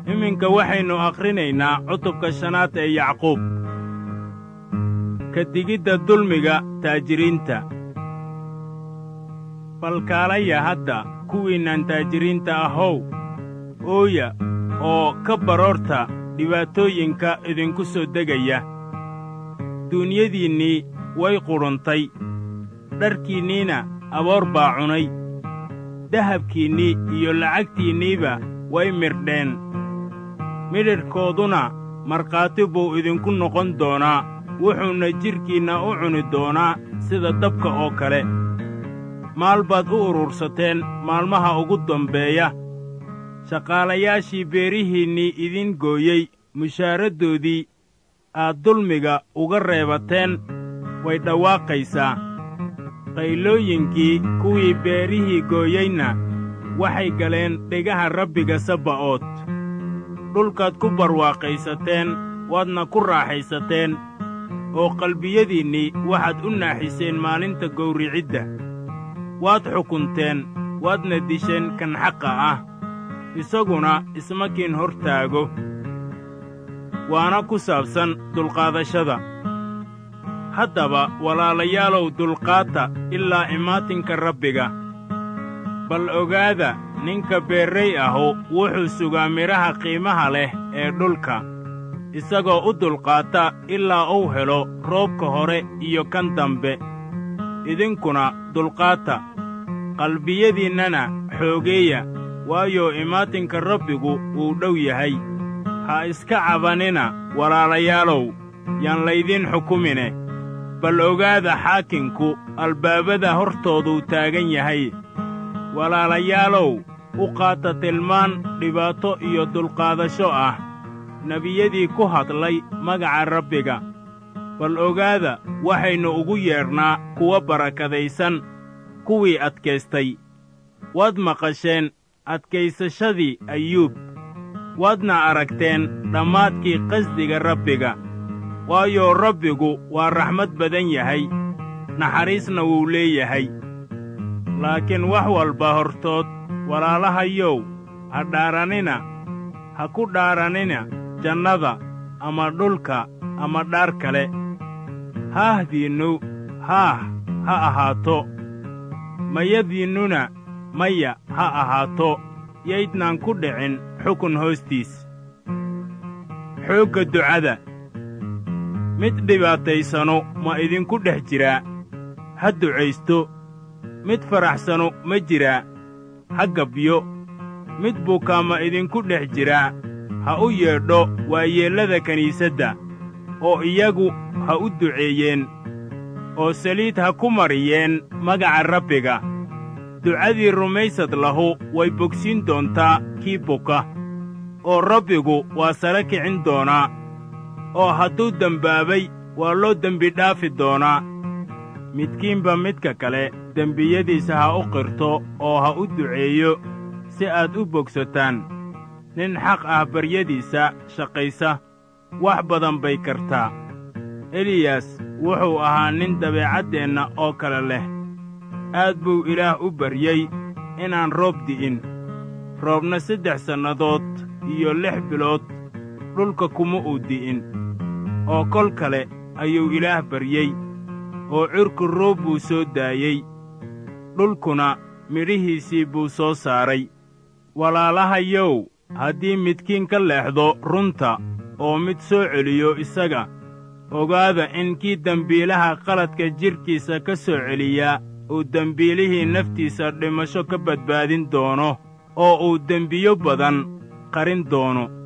iminka waxaynu akhrinaynaa cutubka shanaad ee yacquub ka digidda dulmiga taajiriinta balkaalaya hadda kuwiinnan taajiriinta ahow ooya oo ka baroorta dhibaatooyinka idinku soo degaya duunyadiinnii way qudhuntay dharkiinniina aboor baa cunay dahabkiinnii iyo lacagtiinniiba way mirdheen midhidhkooduna markhaati buu idinku noqon doonaa wuxuuna jidhkiinna u cuni doonaa sida dabka oo kale maal baad u urursateen maalmaha ugu dambeeya shaqaalayaashii beerihiinnii idin gooyey mushaaraddoodii aad dulmiga uga reebateen way dhawaaqaysaa qaylooyinkii kuwii beerihii gooyeyna waxay galeen dhegaha rabbiga sabba'ood dhulkaad ku barwaaqaysateen waadna ku raaxaysateen oo qalbiyadiinnii waxaad u naaxiseen maalinta gowricidda waad xukunteen waadna disheen kan xaqa ah isaguna isma kiin hor taago waana ku saabsan dulqaadashada haddaba walaalayaalow dulqaata ilaa imaatinka rabbiga bal ogaada ninka beerray ahu wuxuu sugaa midhaha qiimaha leh ee dhulka isagoo u dulqaata ilaa uu helo roobka hore iyo kan dambe idinkuna dulqaata qalbiyadiinnana xoogeeya waayo imaatinka rabbigu wuu dhow yahay ha iska cabanina walaalayaalow yaan laydin xukumine bal ogaada xaakinku albaabada hortooduu taagan yahay walaalayaalow u qaata tilmaan dhibaato iyo dulqaadasho ah nebiyadii ku hadlay magaca rabbiga bal ogaada waxaynu ugu yeedhnaa kuwa barakadaysan kuwii adkaystay waad maqasheen adkaysashadii ayuub waadna aragteen dhammaadkii qasdiga rabbiga waayo rabbigu waa raxmad badan yahay naxariisna wuu leeyahay laakiin wax walba hortood walaalahayow ha dhaaranina ha ku dhaaranina jannada ama dhulka ama dhaar kale haahdiinnu haah ha ahaato mayadiinnuna maya ha ahaato yaydnaan ku dhicin xukun hoostiis xoogga ducada mid dhibaataysanu ma idinku dhex jiraa ha ducaysto mid faraxsanu ma jiraa ha gabyo mid bukaa ma idinku dhex jiraa ha u yeedho waayeellada kiniisadda oo iyagu ha u duceeyeen oo saliid ha ku mariyeen magaca rabbiga ducadii rumaysad lahu way bogsiin doontaa kii buka oo rabbigu waa sare kicin doonaa oo hadduu dembaabay waa loo dembi dhaafi doonaa midkiinba midka kale dembiyadiisa ha u qirto oo ha u duceeyo si aad u bogsataan nin xaq ah baryadiisa shaqaysa wax badan bay kartaa eliyas wuxuu ahaa nin dabeecaddeenna oo kale leh aad buu ilaah u baryey inaan roob di'in roobna saddex sannadood iyo lix bilood dhulka kuma uu di'in oo kol kale ayuu ilaah baryey oo cirku roob buu soo daayey dhulkuna midhihiisii buu soo saaray walaalahayow haddii midkiin ka leexdo runta oo mid soo celiyo isaga ogaada in kii dembiilaha qaladka jidhkiisa ka soo celiyaa uu dembiilihii naftiisa dhimasho ka badbaadin doono oo uu dembiyo badan qarin doono